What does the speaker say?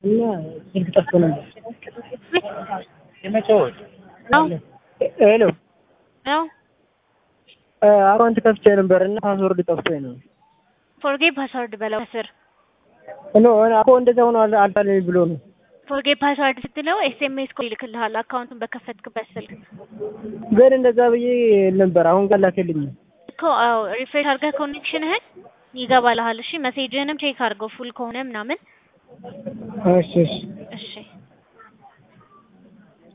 እና ስልክ ጠፍቶ ነበር። የመቼዎች ነው ሄሎ ነው አካውንት ከፍቼ ነበር እና ፓስወርድ ጠፍቶኝ ነው። ፎርጌት ፓስወርድ በለው ከስር ኖ እኮ እንደዛ ሆኖ አል- አልታለኝ ብሎ ነው። ፎርጌት ፓስወርድ ስትለው ኤስኤምኤስ ኮድ ይልክልሃል አካውንቱን በከፈትክበት ስልክ ግን እንደዛ ብዬ ነበር። አሁን ጋር ላከልኝ። እኮ አዎ ሪፍሬሽ አድርገህ ኮኔክሽንህን ይገባልሃል እሺ ሜሴጅህንም ቼክ አድርገው ፉል ከሆነ ምናምን እሺ እሺ እሺ